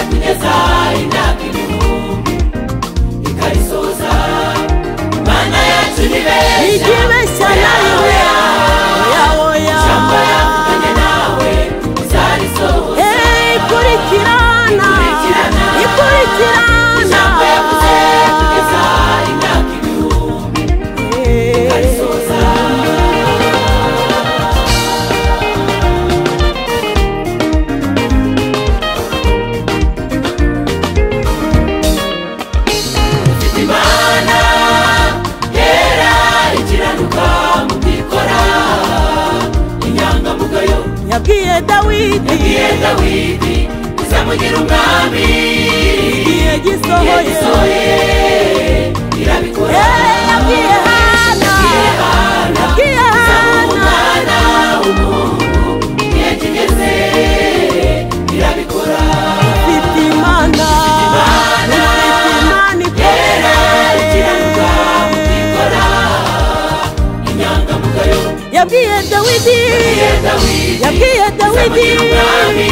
kugeza imyaka ibihumbi ikarisoza mana yacu ni beza ikibeshya nawe oya oya ijambo yavuganye nawe izarisohoza Hey, ikurikirana Ikurikirana. ijambo yavuze ikurikirana kugeza imyaka ibihumbi ikarisoza ufite imana yera ikiranuka mu byikora inyangamugayo yabwiye dawidi igihe dawidi izamugira umwami igihe gisohoye gisohoye irabikora Hey, yabwiye hana Igihe Hana yabwiye izamuha umwana hana w'umuhungu igihe kigeze irabikora mfite imana mfite imana yera ikomeye ikiranuka mu byikora inyangamugayo yabwiye dawidi igihe dawidi yabwiye dawidi izamugira umwami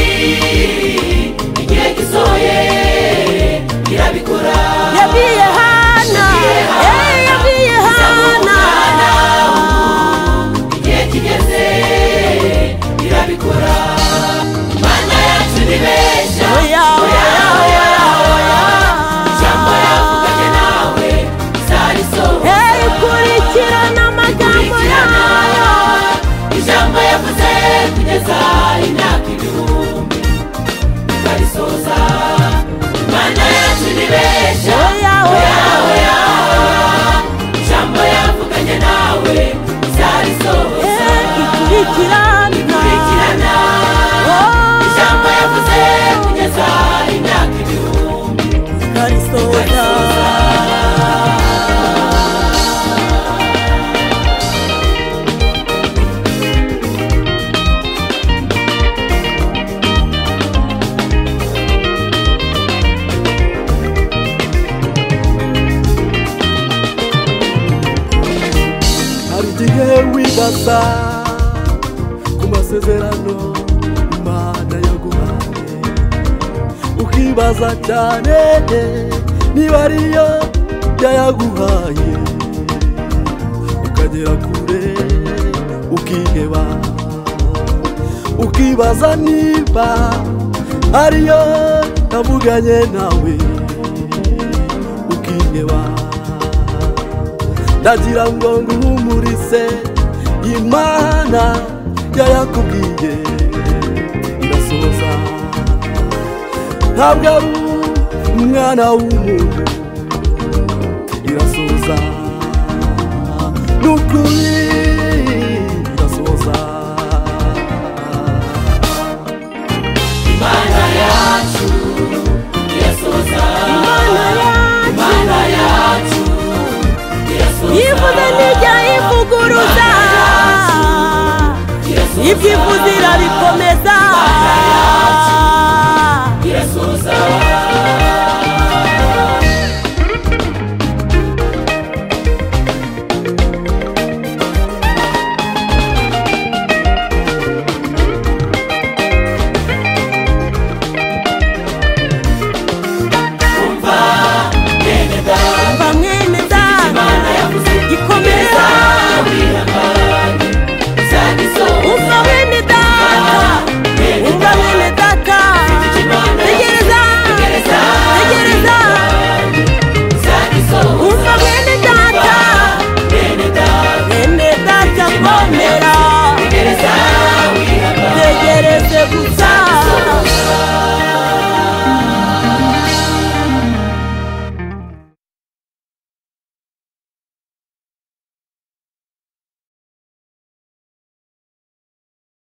igihe gisohoye irabikora yabwiye hana Hey, yabwiye hana igihe kigeze irabikora mana yacu ni beza Oya, oya, oya, oya. ijambo yavuganye nawe izarisohoza Hey, kurikirana amagambo kurikirana yayo ijambo yavuze kugeza imyaka ibihumbi ikarisoza mana yacu ni beza Oya, oya, oya. ijambo yavuganye nawe izarisohoza Hey, ikurikirana ikurikirana Oh, ijambo yavuze kugeza imyaka ibihumbi ikarisoza hari igihe wibaza ku masezerano imana yaguhaye ukibaza cyane niba ariyo yayaguhaye ukagera kure ukiheba ukibaza niba ariyo yavuganye nawe ukiheba ndagira ngo nguhumurise imana yayakubwiye irasohoza ntabwo ari umwana w'umuntu irasohoza n'ukuri irasohoza imana yacu irasoza Imana yacu imana yacu yivuze n'ijya ivuguruza ibyifuza irabikomeza